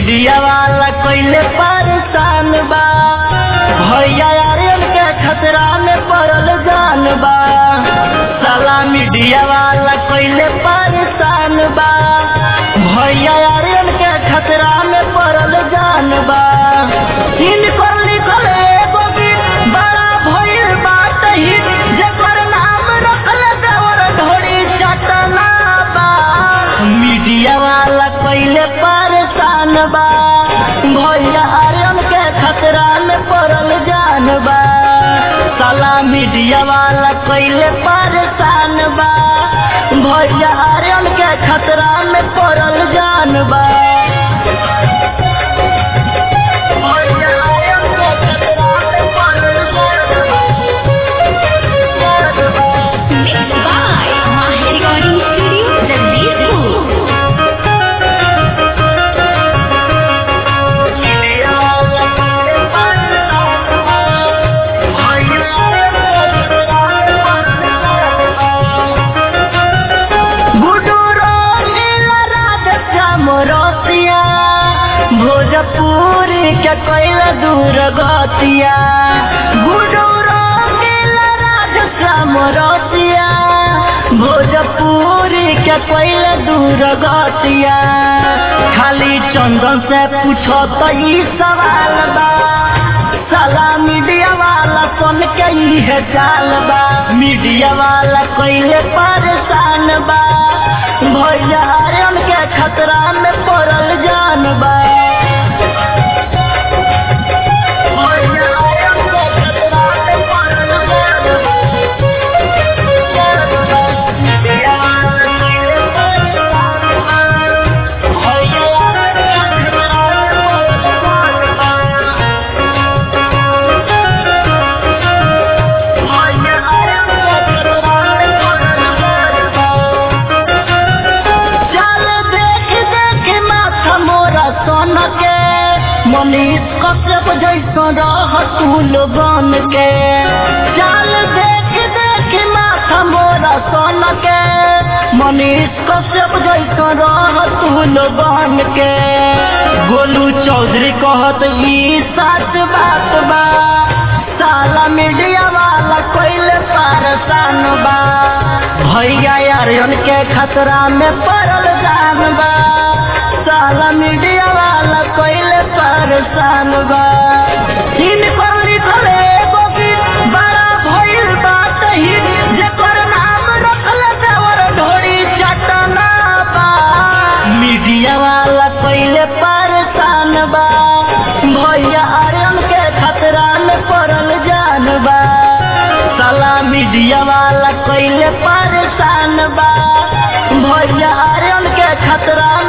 Media वाला कोइले परेशान बा भैया आर्यन के खतरा में पड़ल जान बा साला मीडिया वाला कोइले परेशान बा भैया आर्यन के खतरा में पड़ल जान बा इनकर लिखल एगो गीत बड़ा भइल बात ही जेकर नाम रखल देवर ढोरी चटना बा मीडिया वाला पहले परेशान बा भैया आर्यन के खतरा में पड़ल जान बा साला मीडिया वाला पहले परेशान बा भैया आर्यन के खतरा में पड़ल जान बा भैया आर्यन के खतरा में पड़ल जान बा। Mixed by Mahi Recording Studio, Jagdishpur. Bhojpuri के कैल दूर गतिया गुडूरो राजश्यामरतिया भोजपुरी के कैल दूर गतिया खाली चंदन से पूछो तो ई सवाल बा साला मीडिया वाला सुन के इहे चाल बा मीडिया वाला कैले परेशान बा भैया आर्यन के खतरा में पड़ल जान बा भैया आर्यन के खतरा में पड़ल जान बा। मीडिया वाला कैले परेशान बा। भैया आर्यन के खतरा में पड़ल जान बा। चल देख देख माथा मोरा सोन के मनीष कश्यप जैसा रह तू लोगन के चल देख देख माथा मोरा सोन के मनीष कश्यप जैसा रह तू लोगन के गोलू चौधरी कहत ई सच बात बा साला मीडिया वाला कोइले परेशान बा भैया आर्यन के खतरा में पड़ल जान बा साला मीडिया वाला कोइले परेशान बा इनकर लिखल एगो गीत बड़ा भइल बात ही जेकर नाम रखल देवर ढोरी चटना बा मीडिया वाला कोइले परेशान बा भैया आर्यन के खतरा में पड़ल जान बा साला मीडिया वाला कोइले परेशान बा भैया आर्यन के खतरा